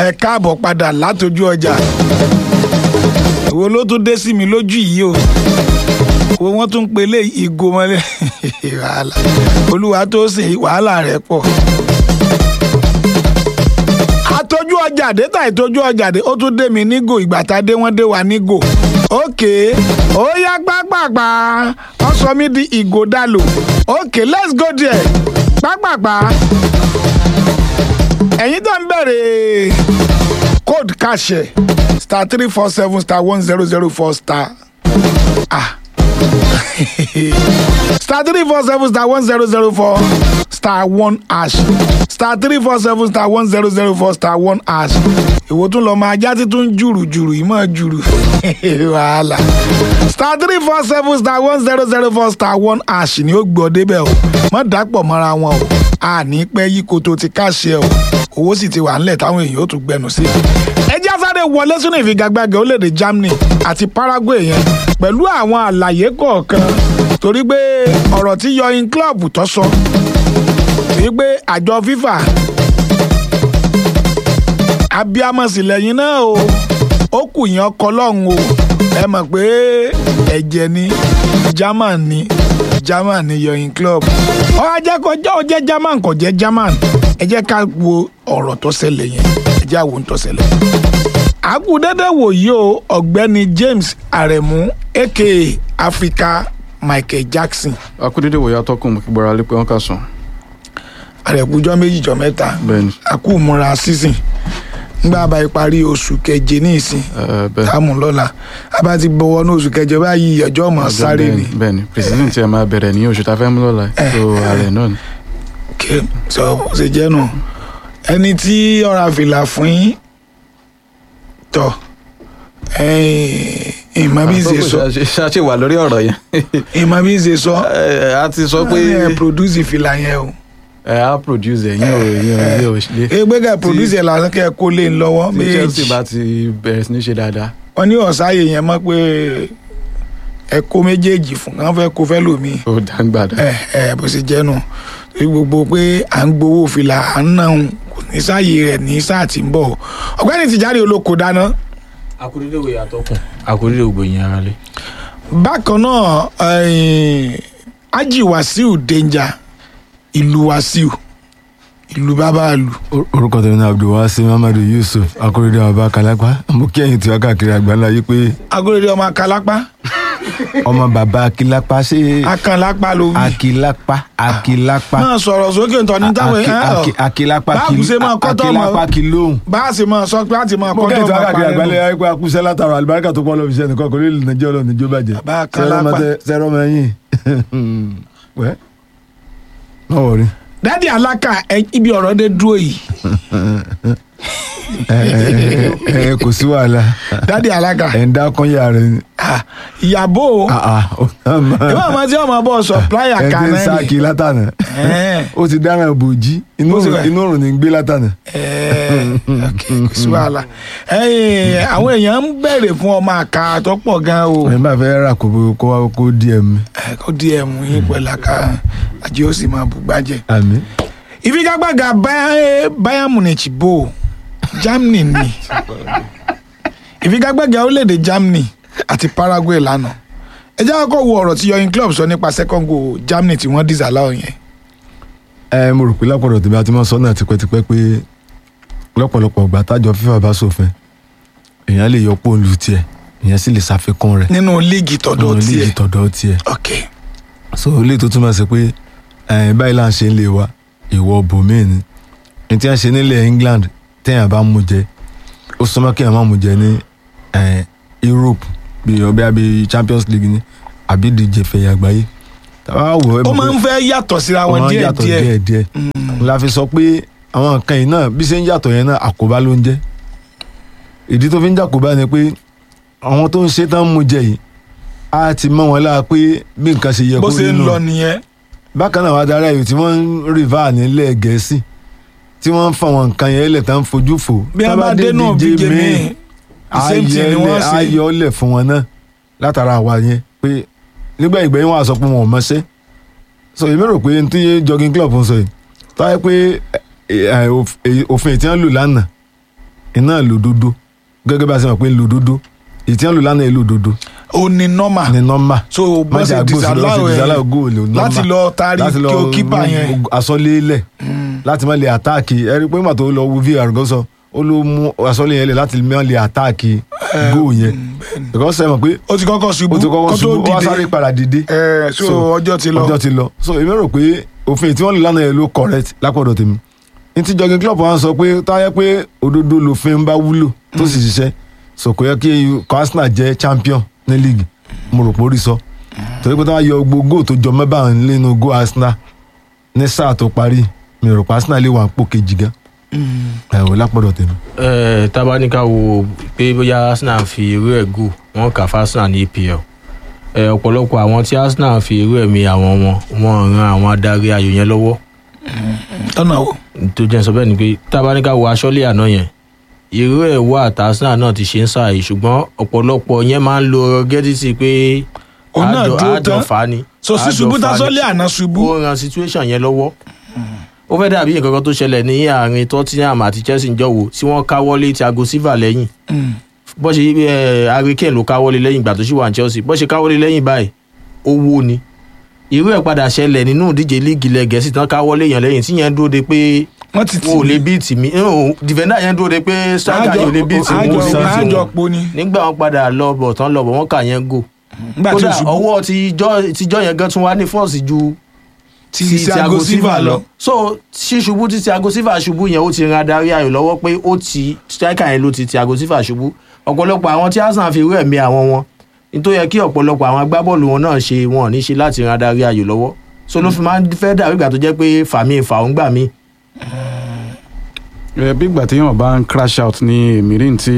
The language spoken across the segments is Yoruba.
ẹ káàbọ̀ padà látọjú ọjà wo ló tún dé sí mi lójú yìí o wo wọ́n tún ń pelé ìgò mọ́lẹ̀ wàhálà olúwa tó sìn wàhálà rẹ̀ pọ̀ àtọjú ọjà dé tà ìtọjú ọjà dé ó tún dé mi nígò ìgbà tá a dé wọ́n dé wa nígò ókè ó yá pápápá wọ́n sọ mí di ìgò dàlò ókè let's go there pápápá ẹ̀yin tó ń bẹ̀rẹ̀ code kàṣẹ star three four seven star one zero zero four star ah star three four seven star one zero zero four star one hash star three four seven star one zero zero four star one hash èwo tún lọ máa já títún jùrù jùrù yìí máa jùrù wàhálà star three four seven star one zero zero four star one hash ni ó gbọ́ débẹ̀ o má dàpọ̀ mọ́ra wọn o àní pẹ́ yí koto ti káṣẹ o owó sì ti wà ńlẹ̀ táwọn èèyàn ó tún gbẹnu sí. ẹ já sáré wọlé sínú ìfigagbága orílẹ̀-èdè Germany àti Paraguay yẹn pẹ̀lú àwọn àlàyé kọ̀ọ̀kan torí pé ọ̀rọ̀ tí yọyin club tó sọ wípé àjọ FIFA abiamọ̀sí lẹ́yìn náà o ó kù yẹn ọkọ lọ́hùn o ẹ mọ̀ pé ẹ̀jẹ̀ ni German ni German ni yọyin club ọ ajẹ́ kọjá ó jẹ́ German kò jẹ́ German ẹ jẹ́ ká wo ọ̀rọ̀ tó ṣẹlẹ̀ yẹn ẹ jẹ́ àwọn tó ṣẹlẹ̀. àkúdédé wòyí o ọ̀gbẹ́ni James Aremu aka Africa Michael Jackson akúdédé wòye atọ́kùn mú kí gbọ́ra lé pé wọ́n kà sùn. àrẹ̀kújọ́ méjì jọ mẹ́ta bẹ́ẹ̀ni àkúmúra season ngbà bá parí oṣù keje ní ìsìn ẹ bẹ́ẹ̀ táàmù lọ́la a bá ti bọ̀wọ́ ní oṣù kẹjọ báyìí ọjọ́ ọmọ sáré ni bẹ́ẹ̀ni bẹ́ẹ̀ni president tí ẹ máa bẹ̀rẹ̀ ní oṣù tá a fẹ́ mú lọ́la Eh. so ààrẹ náà ni. kí sọ bó ṣe jẹ́ nù ẹni tí ọ̀rọ̀ àfìlà fún yín tọ̀ ìmọ̀ bí ń ṣe sọ ṣáṣe wà lórí ọ̀rọ̀ yẹn ìmọ̀ bí ń ṣe sọ Ẹ, a ti sọ pé ẹ produce ìfìlà yẹn o ẹ á produce ẹ yín ò yín ò yín ò ṣe. ẹgbẹ́ kẹ́ produce ẹ̀ lásán kẹ́ ẹ kó lé ń lọ́wọ́ tí Chelsea méjì bá ti bẹ̀rẹ̀ sí ní ṣe dáadáa wọ́n ní ọ̀sáyè yẹn mọ̀ pé ẹ kó méjèèjì fún káwọn fẹ́ kó fẹ́ lòmíì ó dáńgbàdá. ẹ ẹ bó ṣe jẹ́ nù torí gbogbo pé à ń gbowó fìlà à ń nà ń kò ní sáàyè rẹ̀ ní sáà tí ń bọ̀ ọ̀gbẹ́ni Tìjàre olóko dáná akúrídé òye àtọkùn akúrídé ògbóyin ara lé. bákan náà eh, Haji Wasiu Danger ìlú Wasiu ìlú bàbá ìlú orúkọ tèmi ní abdulwasi mamadu yusuf akóredé ọba kálápá mo kí ẹ̀yin tí wá káàkiri àgbáńlá yìí pé agolode ọmọ akalápá ọmọ bàbá akilápá ṣé akanlápá ló wí akilápá akilápá máa sọ̀rọ̀ sókè ntọ́ ní táwọn Aki- ẹ̀ aki- akilápá báàbù ṣe máa kọ́ tọ́ ọmọ akilápá kìlóhùn. bá a sì máa sọ pé a ti máa mo kọ́ kí tọ́ ẹ̀yin tí wá ọmọ káàkiri àgbáńlá parẹ́ nù. yìí pé akúṣẹ́ látara àlùbáríkà tó pọ̀ lọ́ọ́ fi ṣe nìkan kò ní nàìjọ́ lọ níjó bàjẹ́ Bàbá Akilápá. sẹ́rọ̀ ọmọ ẹ̀yìn wẹ́ má wọrí. dádì alákà ẹ- ibi ọ̀rọ̀ dé dúró yìí ẹ ẹ ẹ kò sí wàhálà dádì alákà ẹ̀ ń dá kọ́nyà rẹ̀ ni. ah, ìyàbò Ah, ah, ó náà máa- ìwọ àmọ́ tí ọmọ bọ̀ supplier ẹ ti kan ń náà sáàkì látànà Ẹ̀ẹ́. ó ti dáràn bòjí inú Ó ti òrùn- wẹ̀. inú òrùn ní gbé látànà. Ẹ̀ẹ́, ok, kò sí wàhálà Ẹ̀yin, àwọn èèyàn ń bẹ̀rẹ̀ fún ọmọ àká tó pọ̀ gan o ẹ bá fẹ́ rà kó kó wá kó díẹ̀ mi. Ẹ, kó díẹ̀ mú yín pẹ̀lú àká àjẹ́ ó sì máa bùgbàjẹ́. àmì. ìfigagbága Bayern- Bayern Munich bò Germany ni ìfigagbága orílẹ̀-èdè Germany àti Paraguay lánàá ẹ jẹ́ kọ́kọ́ wo ọ̀rọ̀ tí yọyin club sọ nípa second goal Germany tí wọ́n disallow yẹn ẹ mo rò pé lápọ̀dọ̀ tèmi àti mọ́ sọ́nà tipẹ́tipẹ́ pé lọ́pọ̀lọpọ̀ ìgbà tájọ fífà bá ṣòfin èèyàn lè yọ pọ́ùn tiẹ̀ èèyàn sì lè ṣàfikún rẹ̀ nínú líìgì tọ̀dọ̀ nínú líìgì tiẹ̀ tọ̀dọ̀ tiẹ̀ ok so ilé tó túmọ̀ sí pé ẹ̀yìn báyìí là ń ṣe ń lè wa ìwọ bòmíì ni ní tí wọ́n ṣe nílẹ̀ England téèyàn bá mú jẹ ó súnmọ́ kéèyàn má mú jẹ ní eh, Europe bí ọbẹ̀ àbí Champions League ni àbí ìdíje fẹ̀yà àgbáyé tàbá wò ẹ́ ó mọ̀ máa pé ń fẹ́ yàtọ̀ síra ó wọn máa ń díẹ̀ yàtọ̀ díẹ̀ díẹ̀ díẹ̀ la fi sọ pé àwọn nǹkan yìí náà bí ṣe ń yàtọ̀ yẹn náà àkóbá ló ń jẹ́ ìdí tó fi ń jàkóbá ni pé àwọn tó ń ṣe tán mú jẹ yìí á ti mọ wọn lára pé bí nǹkan ṣe yẹ bó kó ṣe rí ń nù lọ nìyẹn bákan náà wàá darí ayò tí wọ́n ń rìvá nílẹ̀ gẹ̀ẹ́sì tí wọ́n ń fa àwọn nǹkan yẹn lẹ̀ tán fojú fò bí Tá wọ́n bá dé náà díje bíje míì, míì same thing ni wọ́n ṣe ayọ̀lẹ̀ fún wọn náà látara àwa yẹn pé nígbà ìgbẹ́yìn wọn á sọ pé wọn ò mọṣẹ́ so èmi rò pé n tí jogging club ń sọ yìí tó yẹ pé ẹ, ẹ, òf- èyí- òfin tí wọ́n lò lánàá iná lòdodo gẹ́gẹ́ bá a ṣe mọ̀ pé lòdodo ìtí wọn lò lánàá yìí lòdodo ó ní nọ́mà ní nọ́mbà so bọ́n ṣe disallow ẹ̀ láti lọ taari kí o kípa yẹn asọ́lé lẹ̀ láti má lè àtáàkì ẹ rí i pé nígbà tó lọ wo vr gan sọ ó ló mú asọ́lé yẹn lẹ̀ láti má lè àtáàkì góò yẹn because ẹ mọ̀ pé ó ti kọ́kọ́ ṣubú ó ti kọ́kọ́ kó tó ṣubú ó wá sáré dìde padà dìde ẹ̀ so ọjọ́ ti lọ ọjọ́ ti lọ so èmi rò pé òfin tí wọ́n lò lánàá yẹn ló correct lápọ̀dọ̀ tèmi ní ti jogging club wọn sọ pé táyẹ pé òdodo lòfin bá wúlò tó sì ṣiṣẹ́ so kò yẹ kí ikọ̀ Arsenal jẹ́ champion ní league mo rò pé ó rí sọ torí pé táwọn yọ gbogbo góò tó jọ mẹ́bà nínú góò Arsenal ní sáà tó parí mi rò pé Arsenal lè wà pò kejì gan ẹ̀ wò lápọ̀dọ̀ tèmi. ẹ tábánikà wo pé bóyá arsenal fi irú ẹ̀ gù wọ́n kà fún arsenal ní EPL ẹ ọ̀pọ̀lọpọ̀ àwọn tí arsenal fi irú ẹ̀ mi àwọn wọn wọ́n ran àwọn adarí ayò yẹn lọ́wọ́ tọ́nà o tó jẹ́ sọ bẹ́ẹ̀ ni pé tábánikà wo aṣọ́lé àná yẹn irú ẹ̀ wà tá arsenal náà ti ṣe ń sáà yìí ṣùgbọ́n ọ̀pọ̀lọpọ̀ yẹn máa ń lo gẹ́dítì pé Òun náà àjọ dúró àjọ tán. fà á ni so sí àjọ ṣubú fà á ni tasọ́lé àná ṣubú ó ran situation yẹn lọ́wọ́ ó fẹ́ dàbí nǹkan kan tó ṣẹlẹ̀ ní àárín Tottenham àti Chelsea ń jọ̀wọ́ tí wọ́n káwọ́lé Thiago Silva lẹ́yìn Mm. bó ṣe ẹ Harry Kane ló káwọ́lé lẹ́yìn ìgbà tó ṣì wà ní Chelsea bó ṣe káwọ́lé lẹ́yìn báyìí owó ni irú ẹ̀ padà ṣẹlẹ̀ nínú ìdíje líìgì ilẹ̀ Gẹ̀ẹ́sì tán káwọ́lé yẹn lẹ́yìn tí yẹn dúró de pé wọ́n ti tì wọn ò lè bíìtì mi defender yẹn dúró de pé striker yẹn ò lè bíìtì wọn ò lè bíìtì àjọ wọn po ni nígbà wọn padà lọ bọ̀ tán lọ bọ̀ wọ́n kà yẹn gò nígbà tí kódà o ṣubú ọwọ́ tijọ́ tijọ́ yẹn gan tún wá ní fọ́ọ̀sì ju ti Thiago Silva lọ so ṣíṣubú tí Thiago Silva ṣubú yẹn ó ti ran adarí ayò lọ́wọ́ pé ó ti striker yẹn ló ti Thiago Silva ṣubú ọ̀pọ̀lọpọ̀ àwọn tí Arsenal fi rú ẹ̀mí àwọn wọn nítorí yẹ kí ọ̀pọ̀lọpọ̀ àwọn agbábọ́ọ̀lù wọn náà ṣe wọn ò ní ṣe láti ran adarí ayò lọ́wọ́ so ló fi máa ń fẹ́ dàbí ìgbà tó jẹ́ pé fàmí fàún gbà mí ẹ bí ìgbà téèyàn bá ń crash out ní mìíràn tí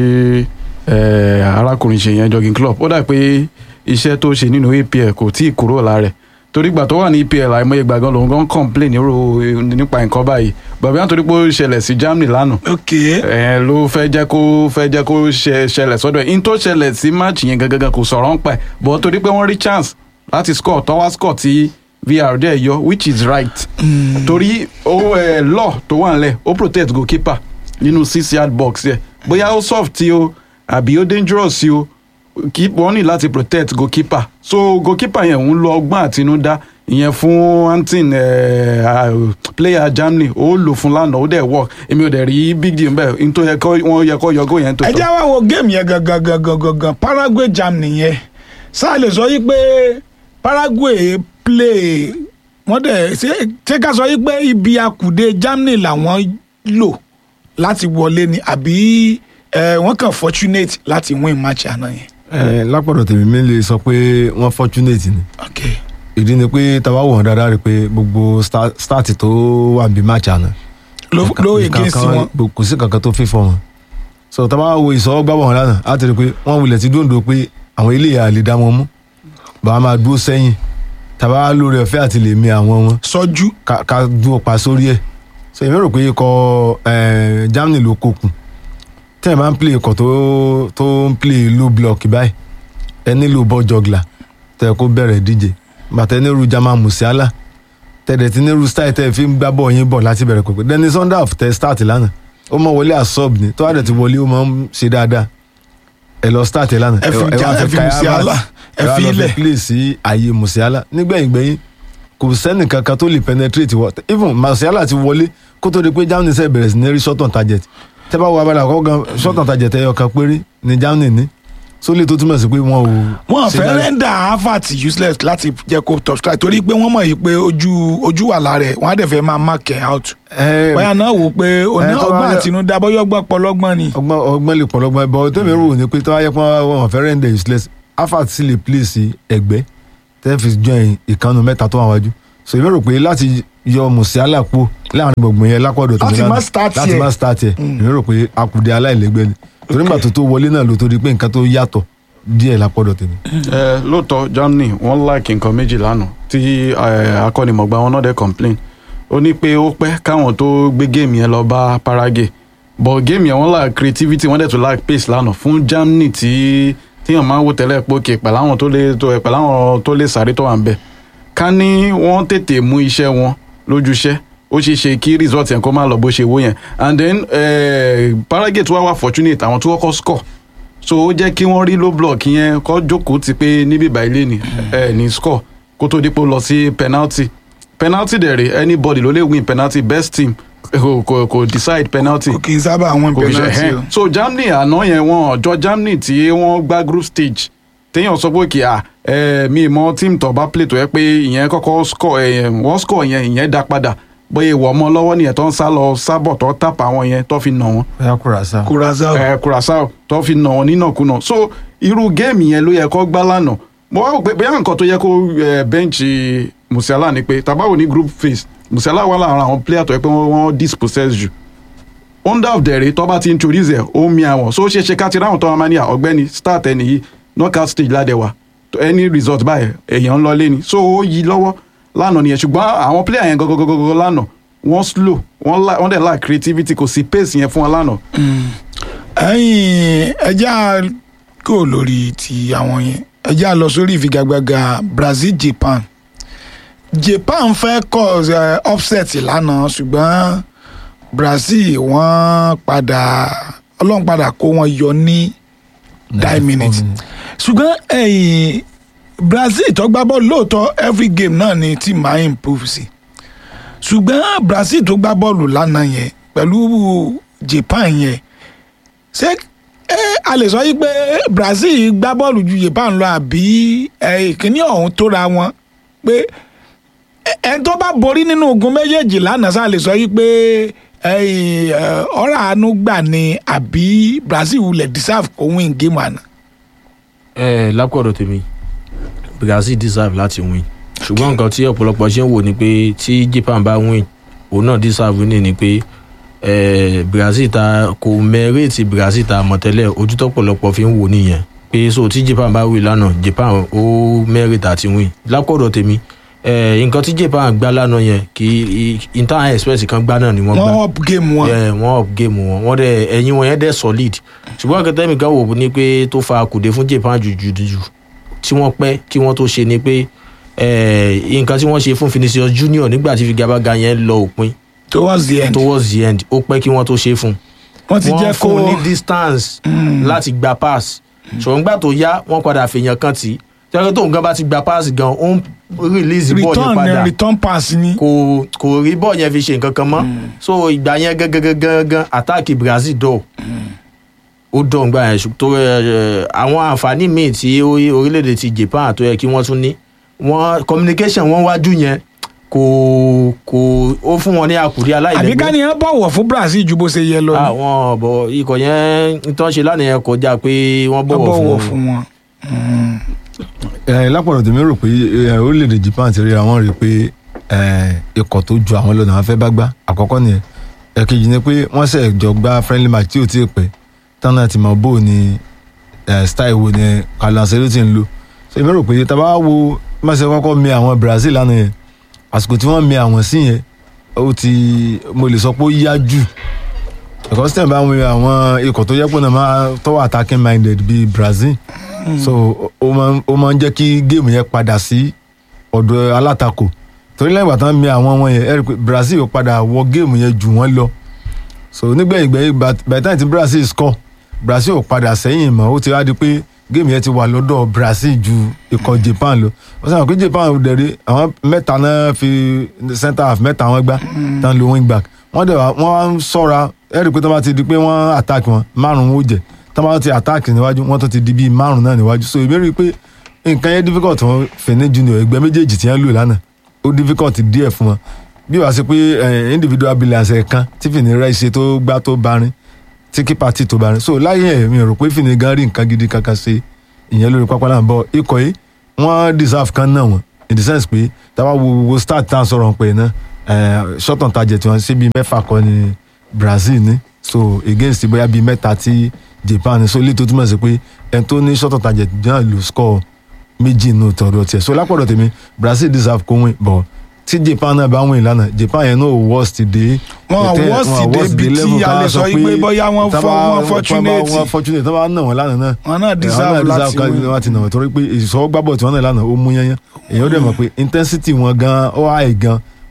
ẹ, arákùnrin ṣe yẹn jogging club ó dà pé iṣẹ́ tó ṣe nínú EPL kò tí ì kúrò lára ẹ̀ torí ìgbà tó wà ní EPL àìmọye ìgbà gan lòun gan complain nírò nípa nǹkan báyìí bàbá yẹn torí pé ó ṣẹlẹ̀ sí Germany lánàá ok ẹ ló fẹ́ jẹ́ kó fẹ́ jẹ́ kó ṣe ṣẹlẹ̀ sọ́dọ̀ ẹ̀ in tó ṣẹlẹ̀ sí match yẹn gangan kò sọ̀rọ̀ ń pa ẹ̀ but torí pé wọ́n rí chance láti score tọ́wá score tí VR dẹ̀ yọ which is right torí ó ẹ law tó wà nílẹ̀ ó protect goalkeeper nínú six yard box yẹ bóyá ó soft tí o àbí ó dangerous tí o kí wọ́n ní láti protect goalkeeper so goalkeeper yẹn ń lo ọgbọ́n àtinúdá ìyẹn fún antin eh, uh, player Germany ó lò fún lánàá ó dẹ̀ work èmi ò dẹ̀ rí big deal bẹ́ẹ̀ n tó yẹ kó wọ́n yẹ kó yọgó yẹn tó ẹ já wá wo géèmù yẹn gangan gangan gangan Paraguay Germany yẹn sáà lè sọ yí pé Paraguay play wọ́n dẹ̀ ṣé ṣé ká sọ yí pé ibi akùdé Germany làwọn lò láti wọlé ni àbí ẹ, wọ́n kàn fortunate láti win match àná yẹn. ẹ lápọ̀dọ̀ tèmi mi lè sọ pé wọ́n fortunate ni ok ìdí ni pé tàbá wọ̀ wọ́n dáadáa rí i pé gbogbo sta- start tó wà bí match àná ló nǹkan- ló nǹkan against kan- wọn. kò sí kankan tó fífọ́ wọn so tàbá wo ìsọwọ́gbà wọn lánàá á ti rí i pé wọ́n wulẹ̀ ti dúndùn pé àwọn ilé ìyá lè dá wọn mú bàá máa dúró sẹ́yìn tàbá lórí ọ̀fẹ́ àti lè mi àwọn wọn sọjú ká ká dúró pa sórí ẹ̀ so èmi rò pé ikọ̀ eh, Germany ló kokùn tẹ́ ẹ̀ máa ń play ikọ̀ tó tó ń play low block báyìí ẹ nílò ball juggler tẹ́ ẹ kó bẹ̀rẹ̀ díje bàtẹ́ nílùú Jamal Musiala tẹ̀dẹ̀ tí nílùú style tẹ́ ẹ fi ń gbá bọ̀ yín bọ̀ láti bẹ̀rẹ̀ pẹ̀pẹ̀ Dennis Sunderland tẹ́ start lánàá ó mọ wọlé as-sub ni tó wà dẹ̀ ti wọlé ó máa ń ṣe dáadáa ẹ lọ start ẹ lánàá ẹ fi wá Ja- ẹ fi Kai Musiala Havertz, ẹ wá fi lọ ilẹ̀. play sí ààyè Musiala nígbẹ̀yìn gbẹ̀yìn kò sẹ́nì kankan tó lè penetrate wọ even Musiala ti wọlé kó tó di pé Germany sẹ́ bẹ̀rẹ̀ sí ní rí short on target tẹ́ bá wọ abala àkọ́kọ́ gan short on target ẹyọ kan péré ní Germany ní sólè tó túmọ̀ sí pé wọn ò wọn ṣe fẹ́ dáadáa. rẹ́ndà Havertz useless láti jẹ́ kó top strike torí pé wọ́n mọ̀ yìí pé ojú ojú wà lára ẹ̀ wọ́n á dẹ̀ fẹ́ máa mark ẹ̀ out. Ẹ, bóyá náà wò pé oní ẹ, tó bá ọgbọ́n yẹ- àtinúdá bóyá ọgbọ́n pọlọ́gbọ́n ni. ọgbọ́n ọgbọ́n lè pọ̀lọ́gbọ́n bọ́ tẹ́mi rò ní pé tó wáyé pọ́n wọn fẹ́ rẹ́ndẹ̀ useless Havertz sì lè play sí ẹgbẹ́ tẹ́ fi join ìkànnù mẹ́ta tó wà wájú so èmi rò pé láti yọ Musiala kú láàrin gbọ̀ngbọ̀n yẹn lápọ̀dọ̀ tó Láti lánàá, má start láti yẹ. má start yẹ èmi rò pé akùdé aláìlẹ́gbẹ́ ni torí nígbà tó tó wọlé náà ló tó di pé nǹkan tó yàtọ̀ díẹ̀ lápọ̀dọ̀ tèmi. ẹ lóòótọ́ Germany wọ́n like nǹkan méjì lánàá tí ẹ, akọ́nimọ̀gbà wọn náà dẹ̀ complain ó ní pé ó pẹ́ káwọn tó gbé géèmù yẹn lọ bá Paraguay but géèmù yẹn wọ́n lack creativity wọ́n dẹ̀ tún lack pace lánàá fún Germany tí tíyàn máa ń wò tẹ́lẹ̀ pé òkè pẹ̀lú àwọn tó lè tó pẹ̀lú àwọn tó lè sáré tó wà ń bẹ̀ ká ní wọ́n tètè mú iṣẹ́ wọn lójúṣẹ́ ó ṣeé ṣe kí result yẹn kó má lọ bó ṣe wó yẹn and then eh, Paragate wá wá fortunate àwọn tó kọ́kọ́ score so ó jẹ́ kí wọ́n rí low block yẹn kọ́ jókòó ti pé níbí báyìí ní ẹ ní score kó tó dípò lọ sí penalty penalty dẹ̀ rè anybody ló lè win penalty best team kò kò kò decide penalty kò kì í sábà wọn kò fi ṣe penalty ẹhẹn o. so Germany àná yẹn wọn ọjọ́ Germany tí wọ́n gbá group stage téèyàn sọ pé kì á ẹ mi mọ team tó bá play tó yẹ pé ìyẹn kọ́kọ́ score ẹ wọ́n score yẹn ìyẹn dá padà bóyá ìwọ ọmọ lọ́wọ́ nìyẹn tó ń sá lọ sábọ̀ tó tàpá àwọn yẹn tó fi nà wọ́n bóyá Curaçao. Curaçao ẹ Curaçao tó fi nà wọn nínàkúnà so irú géèmì yẹn ló yẹ kó gbá lánàá mo wá rò pé bóyá nǹkan tó yẹ kó ẹ bẹ́ǹchì Musiala ni pé tabawo ní group phase Musiala wà lára àwọn player tó yẹ pé wọ́n wọ́n dispossess jù under of dẹ̀rẹ̀ tó bá ti introduce ẹ̀ ó mi àwọn so ó ṣe ṣe ká ti ráhùn tó máa ní à ọ̀gbẹ́ni start ẹni yìí knockout stage ládẹ́wà any result báyìí èèyàn ń lọ lé ni so ó yí lọ́wọ́ lánàá nìyẹn ṣùgbọ́n àwọn player yẹn gọ́gọ́gọ́gọ́ lánàá wọ́n slow wọ́n la- wọ́n dẹ̀ lack creativity kò sí pace yẹn fún wọn lánàá ẹ̀yin ẹjá kò lórí ti àwọn yẹn ẹjá lọ sórí ìfigagbága Brazil Japan Japan fẹ́ cause uh, upset lánàá ṣùgbọ́n Brazil wọ́n padà ọlọ́run padà kó wọn yọ ní nine minutes ṣùgbọ́n ẹ̀yìn Brazil tó gbá bọ́ọ̀lù lóòótọ́ every game náà ni team máa improve sí ṣùgbọ́n Brazil tó gbá bọ́ọ̀lù lánàá yẹn pẹ̀lú Japan yẹn ṣé ẹ a lè sọ yìí pé Brazil gbá bọ́ọ̀lù ju Japan lọ àbí ẹ, ìkíní ọ̀hún tóra wọn pé ẹ- ẹni tó bá borí nínú ogun méjèèjì lánàá sá lè sọ yìí pé ẹ, ẹ, ọ̀rọ̀ àánú gbà ni àbí Brazil wulẹ̀ deserve kó win game àná. ẹ lápọ̀dọ̀ tèmi Brazil deserve láti win ṣùgbọ́n nǹkan tí ọ̀pọ̀lọpọ̀ ṣe ń wò ni pé tí Japan bá win òun náà deserve winning ni pé eh, Brazil ta kò mẹ́rẹ́ẹ̀tì Brazil ta mọ̀tẹ́lẹ̀ ojú tọ́pọ̀lọpọ̀ fi ń wò nìyẹn pé so tí Japan bá win lánàá Japan ó mẹ́rẹ́ẹ̀tì àti win lápọ̀dọ̀ tèmi eh, nǹkan tí Japan gbá lánàá yẹn kì í inter express kan gbá náà ni wọ́n gbá wọ́n up game wọn. yeah, wọ́n up game wọn wọ́n dẹ̀ ẹ̀yìn wọn yẹn dẹ̀ solid ṣùgbọ́n akẹ́tẹ́mì kan wò ní pé tó fa kùdé fún Japan jùjùjù tí wọ́n pẹ́ kí wọ́n tó ṣe ni pé eh, nǹkan tí wọ́n ṣe fún Vinicius Junior nígbà tí figabaga yẹn lọ òpin towards the end towards the end ó pẹ́ kí wọ́n tó ṣe fún wọ́n ti jẹ́ wọ́n kó fún un ní distance láti gba pass ṣùgbọ́n nígbà tó yá wọ́n padà fèèyàn kan tì í tẹ́lẹ̀ tóun gan bá ti gba pass gan ó ń release ball yẹn return padà return pass ni. kò kò rí bọ́ọ̀ yẹn fi ṣe nǹkan kan mọ́ so ìgbà yẹn gangan àtàkì Brazil dọ̀ ó dọ̀ ńgbà yẹn ṣùgbọ́n tó ẹ, àwọn àǹfààní míì tí ó- orílẹ̀-èdè ti Japan tó yẹ kí wọ́n tún ní wọ́n communication wọn wájú yẹn kò kò ó fún wọn ní àkùrí àbí ká aláìlẹ́gbẹ́ ní ẹ bọ̀wọ̀ fún Brazil ju bó ṣe yẹ lọ ni. àwọn ọ̀bọ̀ ikọ̀ yẹn ń tán ṣe lánàá yẹn kọjá pé wọ́n Wọ́n bọ̀wọ̀ fún wọn. fún wọn. ẹ lápọ̀lọ̀ tèmi rò pé ẹ, orílẹ̀-èdè Japan ti ríra wọn rí i pé ẹ, ikọ̀ tó ju àwọn lọ́nà àwọn fẹ́ bá gbá àkọ́kọ́ nìyẹn ẹ̀kejì ni pé wọ́n ṣe jọ gbá friendly match tí ò tí ì pẹ́ tán náà ti mọ̀ bó o ní ẹ, style wo ni Carlo Ancelotti ń lò so èmi rò pé tá a bá wo má ṣe kọ́kọ́ mi àwọn Brazil lánàá yẹn àsìkò tí wọ́n mi àwọn sí yẹn ó ti mo lè sọ pé ó yá jù because tẹ̀ bá wọn àwọn ikọ̀ tó yẹ pé náà máa tọ́wọ́ attacking minded bíi Brazil so ó máa ń- ó máa ń jẹ́ kí géèmù yẹn padà sí ọ̀dọ̀ alátakò torí lẹ́yìn ìgbà tán mi àwọn wọn yẹn ẹ rí i pé Brazil ó padà wọ géèmù yẹn jù wọ́n lọ so nígbẹ̀yìn gbẹ̀yìn by by the time tí Brazil score Brazil ò padà sẹ́yìn mọ́ ó ti wá di pé géèmù yẹn ti wà lọ́dọ̀ Brazil ju ikọ̀ Japan lọ wọ́n sọ pé Japan dẹ̀rẹ̀ àwọn mẹ́ta náà fi center half mẹ́ta wọn gbá tán lo wing back wọ́n dẹ̀ wá wọ́n wá ń sọ́ra ẹ rí i pé tó bá ti di pé wọ́n attack wọn márùn-ún ó jẹ tó bá ti attack níwájú wọ́n tó ti di bíi márùn-ún náà níwájú so èmi rí i pé nǹkan yẹn difficult wọn Fene Junior ẹgbẹ́ méjèèjì tí wọ́n lò lánàá ó difficult díẹ̀ fún wọn bí wàá ṣe pé eh, individual brilliance ẹ̀ kan tí Fene rẹ̀ ṣe tó gbá tó barin tí kípa tí tó barin so láyé ẹ̀ mi rò pé Fene gan rí nǹkan gidi kankan ṣe ìyẹn lórí pápá náà bọ̀ ikọ̀ yìí wọ́n deserve kan náà wọ́n in the sense pé táwa wo wo start tá à ń sọ̀rọ̀ pé náà eh, short on target wọn ṣé bíi mẹ́fà kọ́ ni Brazil ní so against bóyá bíi mẹ́ta tí Japan ní so ilé tó túmọ̀ sí pé ẹni tó ní short on target náà ló score méjì nù tọ̀dọ̀ tiẹ̀ so lápọ̀dọ̀ tèmi Brazil deserve kó win but tí Japan náà bá win lánàá Japan yẹn náà worst dé Wọn ètè- worst wọn dé worst bí tí level a ká lè sọ sọ yìí pé pé bóyá wọ́n tá fọ́- bá- wọ́n fortunate. wọ́n fortunate tó bá nà wọ́n lánàá náà wọn náà deserve láti win. láti nà wọ́n torí pé ìṣọwọ́ gbábọ̀ tí wọ́n náà lánàá ó mú yányán èèyàn ó dẹ̀ mọ̀ pé intensity wọn gan ó high gan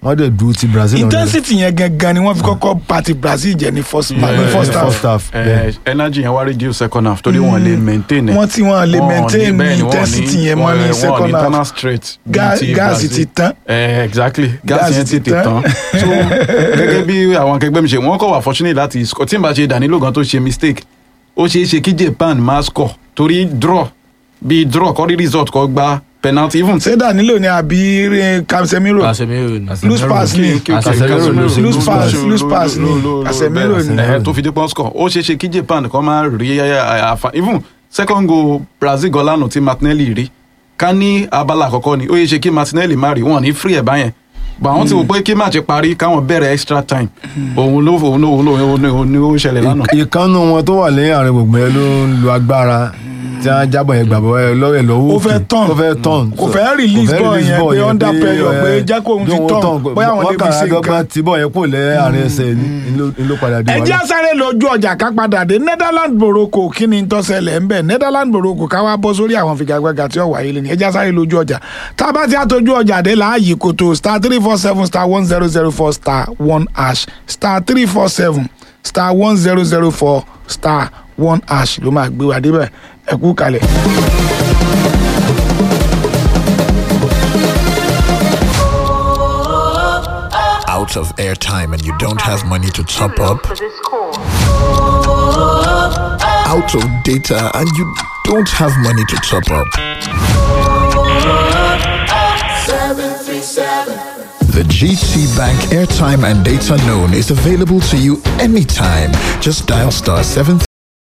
wọ́n dẹ̀ dúró ti brazil náà intensity yẹn gangan ni wọ́n fi kọ́kọ́ party brazil jẹ ní first Yeah, ní yeah, first yeah. half first half Eh, bẹ́ẹ̀. energy yẹn wá reduce second half torí wọn lè maintain ẹ̀. wọ́n tí wọ́n lè Wọn ò ní- maintain bẹ́ẹ̀ ni wọ́n ò ní- intensity yẹn mọ́ wọn- ní wọn ò second ní half internal straight bíi Ga- ti gáàsì Brazil. ti tán. Eh, exactly gáàsì Gáàsì yẹn ti tètè tán. tán so gẹ́gẹ́ bí àwọn akẹgbẹ́ mi ṣe wọ́n kọ̀ wá fortunate láti score tí n bá ṣe Danilo gan tó ṣe mistake ó ṣeé ṣe kí Japan máa score torí draw bí draw kọ́ rí result kọ́ gba penalty even ṣé Danilo ni àbí eh, Casemiro Casemiro ni. loose pass ni kí- kí- Casemiro Casemiro ló ṣe loose loose pass pass. loose pass ni Casemiro ni ẹ tó fi dé pọ́n score ó ṣeé ṣe kí Japan kan máa rí àfa even second goal Brazil gan lánàá tí Martinelli rí ká ní abala àkọ́kọ́ ni ó yẹ ṣe kí Martinelli má rí wọn ní free ẹ̀ báyẹn bọ̀ àwọn ti wò pé kí match parí káwọn bẹ̀rẹ̀ extra time òun ló òun ló òun ló òun ló òun ló ṣẹlẹ̀ lánàá. ìkànnù wọn tó wà lẹ́yìn àárín gbogbo yẹn ló ń lo agbára tí wọ́n jábọ̀ yẹn gbàgbọ́ ẹ lọ́wọ́ ẹ̀ lọ́wọ́ Ó fẹ́ òkè. turn. ó fẹ́ tọ́n Kò fẹ́ release ball yẹn pé under pressure pé jẹ́ kó òun fi turn, bóyá àwọn lè fi ṣe nǹkan. tí bọ̀ yẹn kò lẹ́ àárín ẹsẹ̀ ni ló- ló padà dé ẹ jẹ́ sáré lójú ọjà ká padà dé Netherlands Morocco kí ni tó ṣẹlẹ̀ ń bẹ̀ Netherlands Morocco ká wá bọ́ sórí àwọn figagbága tí ó wáyé lẹ́nu ẹ jẹ́ sáré lójú ọjà tá a bá ti àtọ́jú ọjà dé láàyè kòtò star three four seven star one zero zero four star one hash star three four seven star one zero zero four star one hash ló máa gbé wa débẹ̀ ẹ kú kalẹ̀. out of airtime and you don't have money to top up, out of data and you don't have money to top up. The GT Bank airtime and data loan is available to you anytime. Just dial star 7